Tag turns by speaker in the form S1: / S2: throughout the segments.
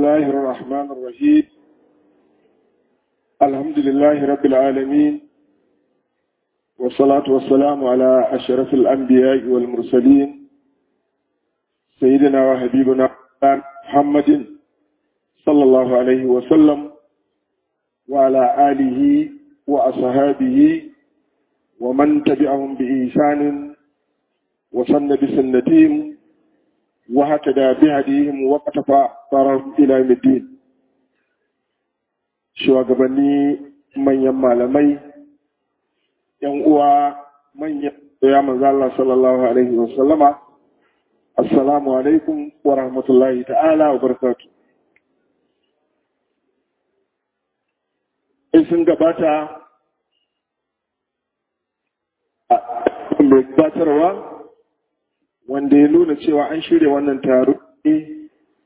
S1: الله الرحمن الرحيم الحمد لله رب العالمين والصلاة والسلام على أشرف الأنبياء والمرسلين سيدنا وحبيبنا محمد صلى الله عليه وسلم وعلى آله وأصحابه ومن تبعهم بإحسان وسن بسنتهم وهكذا بهديهم وقتفى طرف إلى يوم الدين shugabanni manyan malamai yan uwa manyan ya manzo Allah sallallahu alaihi wa sallama assalamu alaikum wa rahmatullahi ta'ala wa barakatuh in sun gabata a mai gabatarwa wanda ya nuna cewa an shirya wannan taro ne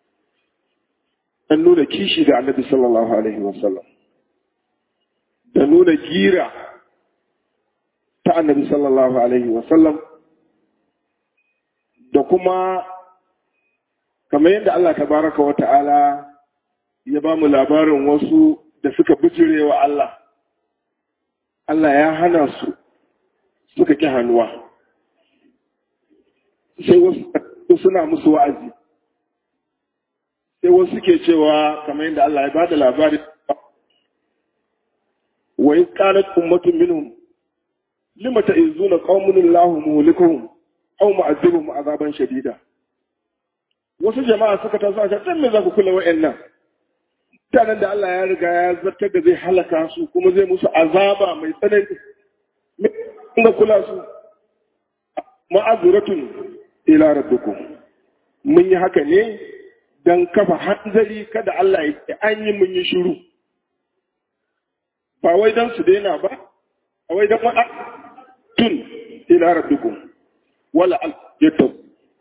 S1: an nuna kishi ga annabi sallallahu alaihi wasallam da nuna gira ta annabi sallallahu alaihi wasallam da kuma kamar yadda Allah tabaraka wa ta'ala ya ba mu labarin wasu da suka bijire wa Allah Allah ya hana su suka ƙi hannuwa sai wasu suna musu wa'azi sai wasu ke cewa kamar yadda Allah ya ba da labari wa yi ƙarar ummatun minhum lima ta izu na ƙaunin lahu muhulikuhum au ma'azibu azaban shadida wasu jama'a suka taso a can me za ku kula wa'annan mutanen da Allah ya riga ya zartar da zai halaka su kuma zai musu azaba mai tsanani ga kula su ma'azuratun ila rabbikum mun yi haka ne don kafa hanzari kada Allah ya an yi mun yi shiru ba wai don su daina ba a wai don waɗa tun ila rabbikum wala al yatab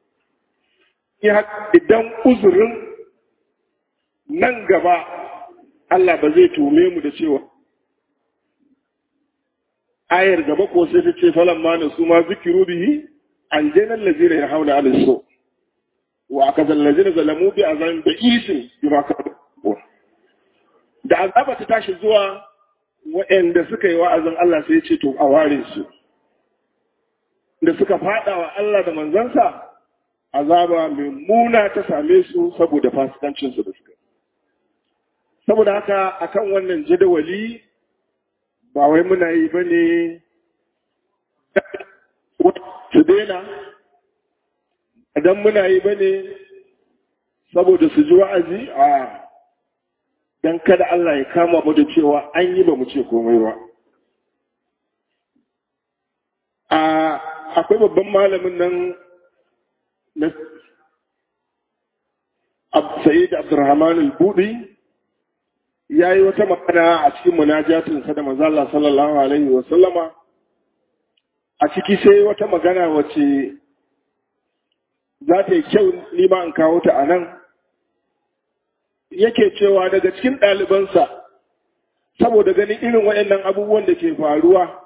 S1: idan uzurin nan gaba Allah ba zai tume mu da cewa ayar gaba ko sai ta ce falan ma su ma zikiru bihi aljanan lazina ya hauna alin so wa aka zallazina zalamu bi azan da isin bima ka da azaba ta tashi zuwa waɗanda suka yi wa'azin Allah sai ya ce to a ware su da suka fada wa Allah da manzansa azaba mai muna ta same su saboda fasikancin su da suka saboda haka akan wannan jadawali ba wai muna yi ba ne su daina idan muna yi ba ne saboda su ji wa'azi a don kada Allah ya kama mu da cewa an yi ba mu ce komai ba akwai babban malamin nan na Sayyid Abdurrahman al-Budi ya yi wata magana a cikin munajatinsa da mazala sallallahu alaihi wa sallama a ciki sai wata magana wace za ta yi kyau nima in kawo ta a nan yake cewa daga cikin ɗalibansa saboda ganin irin waɗannan abubuwan da ke faruwa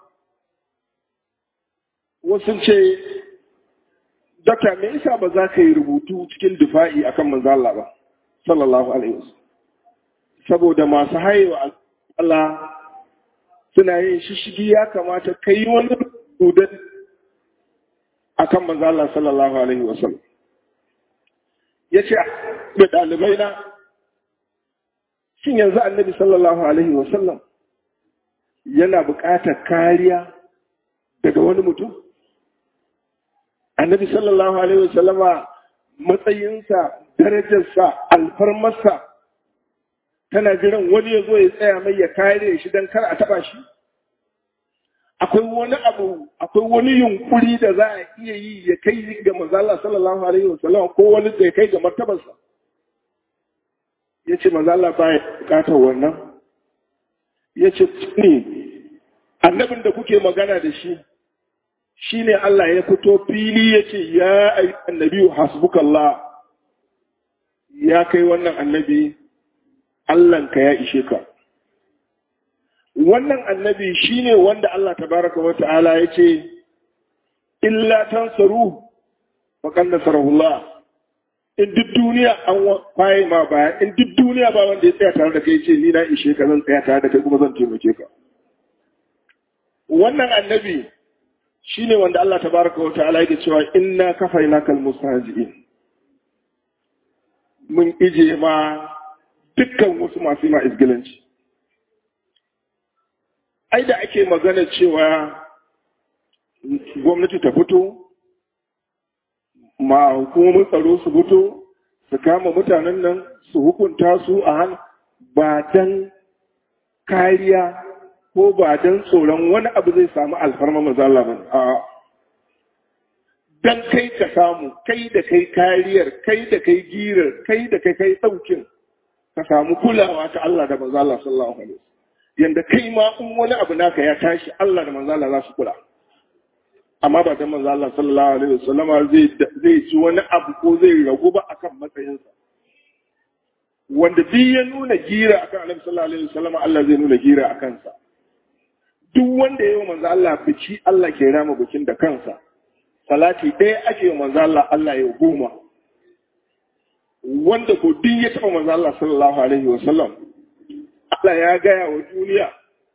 S1: wasu ce Dokta me isa ba za ka yi rubutu cikin dufa'i akan manzala ba sallallahu alaihi wasallam saboda masu haiwa Allah suna yin shishigi ya kamata ka yi wani rudan a kan manzo Allah sallallahu Alaihi wasallam. Ya ce da ɗalibai na, shin yanzu annabi sallallahu Alaihi wasallam yana buƙatar kariya daga wani mutum? Annabi sallallahu Alaihi wasallama matsayinsa, darajarsa, alfarmarsa, tana jiran wani ya zo ya tsaya mai ya kare shi don kar a taba shi akwai wani abu akwai wani yunkuri da za a iya yi ya kai ga mazala sallallahu alaihi wasallam ko wani da ya kai ga martabarsa ya ce mazala ba ya bukatar wannan ya ce ne annabin da kuke magana da shi shi ne Allah ya fito fili ya ce ya ayi annabi hasbukallah ya kai wannan annabi Allahnka ya ishe ka. Wannan annabi shi ne wanda Allah tabaraka wa ta'ala ya ce, Illa tansaru faƙan nasarahullah in duk duniya an baye ma baya in duk duniya ba wanda ya tsaya tare da kai ce ni na ishe ka zan tsaya tare da kai kuma zan taimake ka wannan annabi shine wanda Allah tabaraka wa ta'ala yake cewa inna kafainaka almustahzi'in mun ije ma dukkan wasu masu ma izgilanci ai da ake magana cewa gwamnati ta fito ma hukumomin tsaro su fito su kama mutanen nan su hukunta su a hannu ba don kariya ko ba don tsoron wani abu zai samu alfarma mazala ba a don kai ka samu kai da kai kariyar kai da kai girar kai da kai kai ɗaukin ka samu kulawa ta Allah da mazala sallallahu alaihi yanda kai ma in wani abu naka ya tashi Allah da manzala za su kula amma ba da manzo Allah sallallahu alaihi wasallam zai zai ci wani abu ko zai ragu ba akan matsayinsa wanda duk ya nuna gira akan Annabi sallallahu alaihi wasallam Allah zai nuna gira akan sa duk wanda yayi manzo Allah bici Allah ke rama bikin da kansa salati ɗaya ake yi manzo Allah Allah ya goma wanda ko duk ya taba manzo Allah sallallahu alaihi wasallam Allah ya gaya wa duniya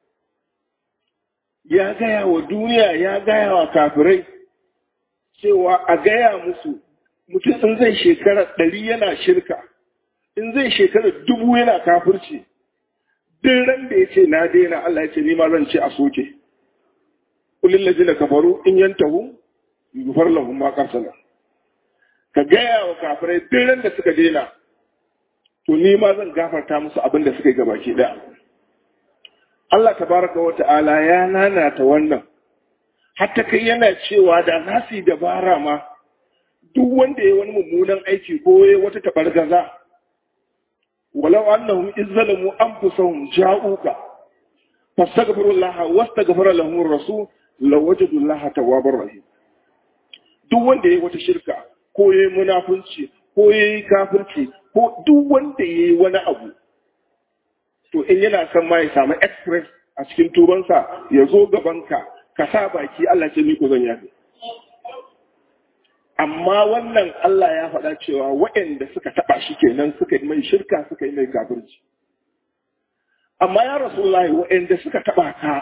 S1: ya gaya wa duniya ya gaya wa kafirai cewa a gaya musu mutum in zai shekara ɗari yana shirka in zai shekara dubu yana kafirci duk ran da ya ce na daina Allah ya ce ni ma zan ce a soke kulin lajina kafaru in yantahu yufar lahum ma qarsala ka gaya wa kafirai duk ran da suka daina to ni ma zan gafarta musu abin da suka yi gabaki ɗaya Allah tabaraka wa ta'ala ya nanata wannan hatta kai yana cewa da za su yi dabara ma duk wanda ya wani mummunan aiki ko ya wata tabargaza walau annahum izzalamu anfusahum ja'uka fastaghfirullaha wastaghfara lahum ar-rasul lawajadullaha tawwabar rahim duk wanda ya wata shirka ko ya yi munafunci ko ya yi kafirci ko duk wanda ya yi wani abu to in yana son ma ya samu express a cikin tubansa ya zo gabanka ka sa baki Allah ce ni ko zan yafe amma wannan Allah ya faɗa cewa waɗanda suka taɓa shi kenan suka yi mai shirka suka yi mai kafirci amma ya rasulullahi waɗanda suka taɓa ka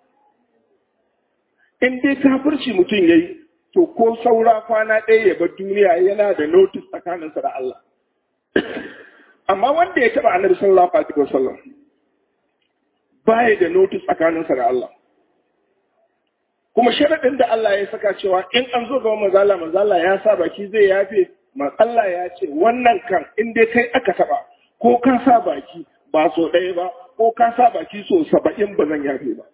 S1: in dai kafirci mutum ya yi to ko saura kwana ɗaya ya bar duniya yana da notis tsakaninsa da Allah amma wanda ya taba annabi sallallahu alaihi wasallam baya da notice tsakaninsa da Allah kuma sharadin da Allah ya saka cewa in an zo ga manzala manzala ya sa baki zai yafe man Allah ya ce wannan kan in dai kai aka taba ko ka sa baki ba so ɗaya ba ko ka sa baki so saba'in ba zan yafe ba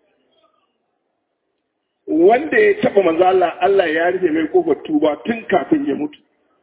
S1: wanda ya taba manzala Allah ya rufe mai kofar tuba tun kafin ya mutu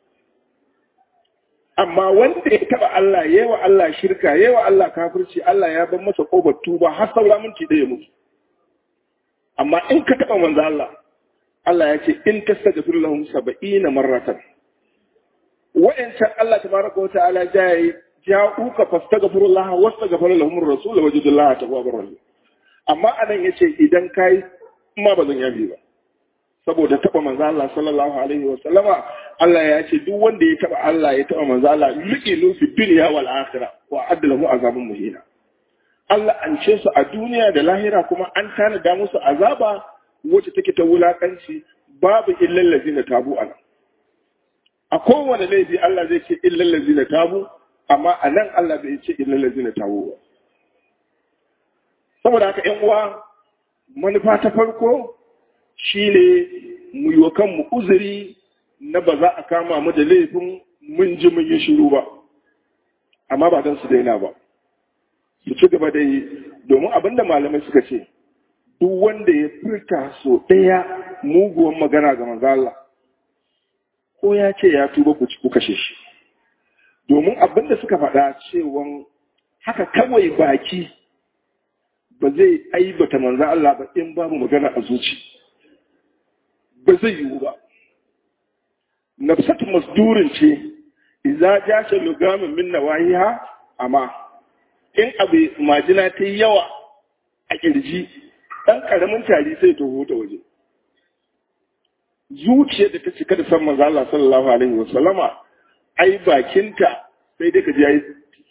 S1: amma wanda ya taba Allah ya wa Allah shirka ya wa Allah kafirci Allah ya bar masa kofar tuba har saura minti ɗaya mutu amma in ka taba manzo Allah Allah ya ce in tastaghfir lahum 70 marratan wa'ancan Allah tabaraka wa ta'ala jayi ja'uka fastaghfirullah wastaghfir lahum ar-rasul wajidullah tawwabur rahim amma anan yace idan kai ma ba zan yabi ba saboda taba manzo Allah sallallahu alaihi wa sallama Allah ya ce duk wanda ya taba Allah ya taba manzo Allah yuqilu fi dunya wal akhirah wa adlahu azabun muhina Allah an ce su a duniya da lahira kuma an tanada musu azaba wacce take ta wulakanci babu illal ladina tabu ana a kowane laifi Allah zai ce illal ladina tabu amma a nan Allah bai ce illal ladina tabu ba saboda haka ƴan uwa manufa ta farko shi ne mu yi wa kanmu uzuri na ba za a kama mu da laifin mun ji mun yi shiru ba amma ba don su daina ba su ci gaba da yi domin abinda malamai suka ce duk wanda ya furta so ɗaya muguwan magana ga manzo Allah ko ya ce ya tuba ku ci ku kashe shi domin abinda suka faɗa cewa haka kawai baki ba zai aibata manzo Allah ba in babu magana a zuci. ba zai yiwu ba. Nafsatu masdurin ce, iza ja shi lugamin min nawahiha amma in abu majina ta yi yawa a kirji ɗan ƙaramin tari sai ta huta waje. Zuciyar da ta cika da san manzo Allah sallallahu alaihi wa sallama ai bakinta sai dai ka ji yayi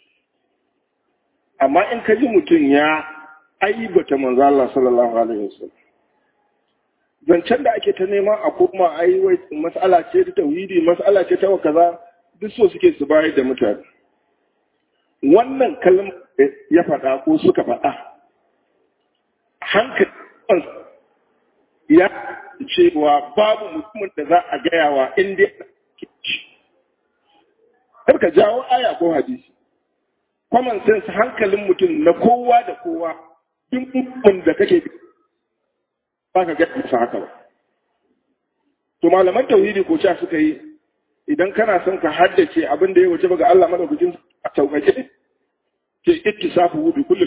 S1: amma in ka ji mutum ya aibata manzo Allah sallallahu alaihi wasallam zancen da ake ta neman a koma ai wai mas'ala ce ta tauhidi mas'ala ce ta kaza duk so suke su bayar da mutane wannan kalmar ya faɗa ko suka faɗa hankali ya cewa babu mutumin da za a gaya wa inda kar ka jawo aya ko hadisi common sense hankalin mutum na kowa da kowa duk mutumin da kake ba ka ga isa haka ba to malaman tauhidi ko cewa suka yi idan kana son ka haddace abin da ya wuce ga Allah madaukakin a sauƙaƙe ke ittisafu bi kulli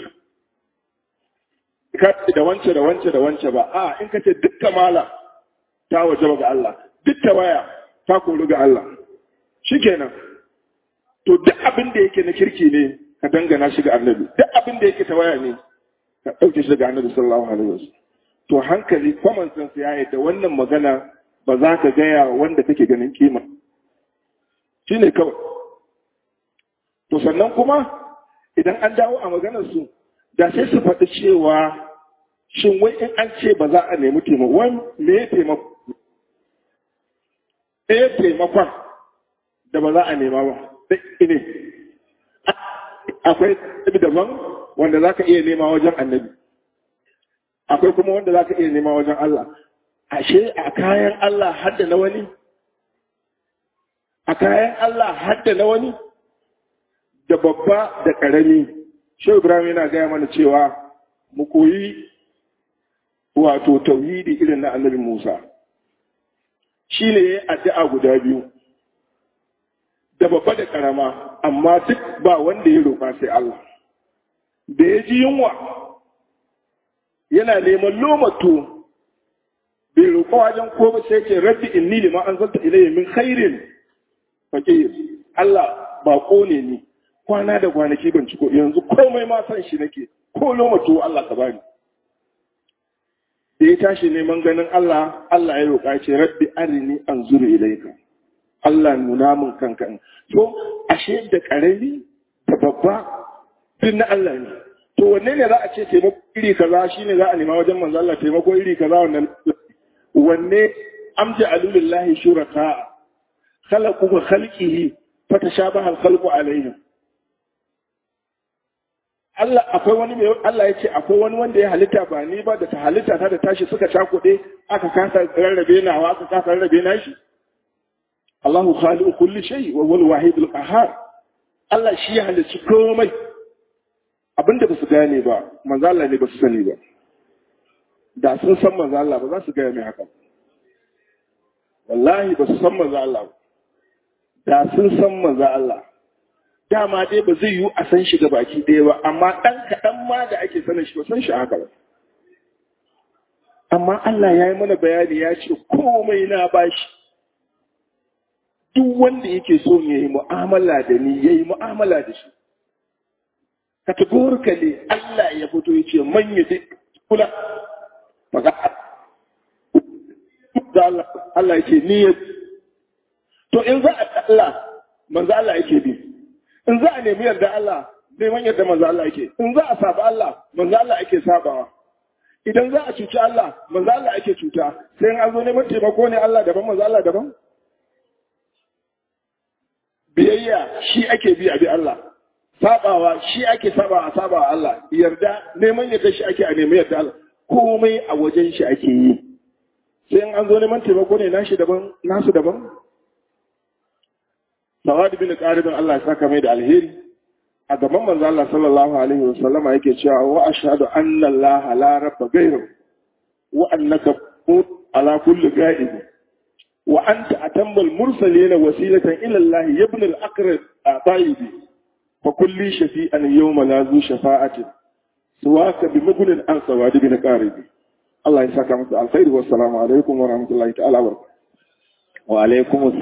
S1: ka da wance da wance da wance ba a in ka ce duk kamala ta waje ga Allah duk waya ta koru ga Allah shikenan to duk abin da yake na kirki ne ka dangana shi ga annabi duk abin da yake tawaya ne ka ɗauke shi daga annabi sallallahu alaihi wasallam to hankali common sense ya da wannan magana ba za ka gaya wanda kake ganin kima shine kawai to sannan kuma idan an dawo a maganar su da sai su faɗi cewa shin wai in an ce ba za a nemi taimako wani me ya taimako ɗaya taimakon da ba za a nema ba sai ne akwai daban wanda za ka iya nema wajen annabi akwai kuma wanda za ka iya nema wajen Allah ashe a kayan Allah hadda na wani a kayan Allah hadda na wani da babba da ƙarami shehu ibrahim yana gaya mana cewa mu koyi wato tauhidi irin na annabi musa shi ne ya yi addu'a guda biyu da babba da ƙarama amma duk ba wanda ya roƙa sai Allah da ya ji yunwa yana neman lomato bai roƙa wajen ko ba sai ce rabbi inni lima anzalta ilayya min khairin faqir Allah ba ne ni kwana da kwanaki ban ciko yanzu komai ma san shi nake ko lomato Allah ka bani da ya tashi neman ganin Allah Allah ya roƙa ce rabbi arini anzuru ilayka Allah nuna min kanka to ashe da ƙarami da babba duk na Allah ne to wanne ne za a ce taimako iri kaza shine za a nema wajen manzo Allah taimako iri kaza wannan wanne amja alulillahi shuraka khalaqu ka khalqihi fatashabaha al-khalqu alayhim Allah akwai wani mai Allah ya ce akwai wani wanda ya halitta ba ni ba da ta halitta ta da tashi suka cakuɗe aka kasa rarrabe nawa aka kasa rarrabe nashi Allahu khaliqu kulli shay wa huwa al-wahid qahhar Allah shi ya halicci komai abinda ba su gane ba manzo Allah ne ba su sani ba da sun san manzo Allah ba za su gaya mai haka wallahi ba su san manzo Allah ba da sun san manzo Allah dama dai ba zai yiwu a san shi ga baki ɗaya ba amma ɗan kaɗan ma da ake sanin shi ba san shi haka ba amma Allah ya yi mana bayani ya ce komai na bashi duk wanda yake so ya yi mu'amala da ni ya yi mu'amala da shi categorically Allah ya fito ya ce man ya kula maka Allah ya ce ni ya to in za a Allah manzo Allah yake bi in za a nemi yarda Allah neman yarda manzo Allah yake in za a saba Allah manzo Allah ake sabawa idan za a cuci Allah manzo Allah ake cuta sai an zo neman taimako ne Allah daban manzo Allah daban biyayya shi ake bi a bi Allah sabawa shi ake saba a saba Allah yarda neman yarda shi ake a nemi yarda Allah komai a wajen shi ake yi sai an zo neman taimako ne nashi daban nasu daban Sawad bin Qaribin Allah ya saka mai da alheri a gaban manzo Allah sallallahu alaihi wa sallama yake cewa wa ashhadu anna Allah la rabba ghayru wa annaka ala kulli ghaib wa anta atammal mursalin wasilatan ila Allah ibn al-aqrab tayyib fa kulli shafi'an yawma la zu shafa'ati suwaka bi mugnin an Sawad bin Qarib Allah ya saka masa alkhairi wa assalamu alaikum wa rahmatullahi ta'ala wa barakatuh
S2: wa alaikum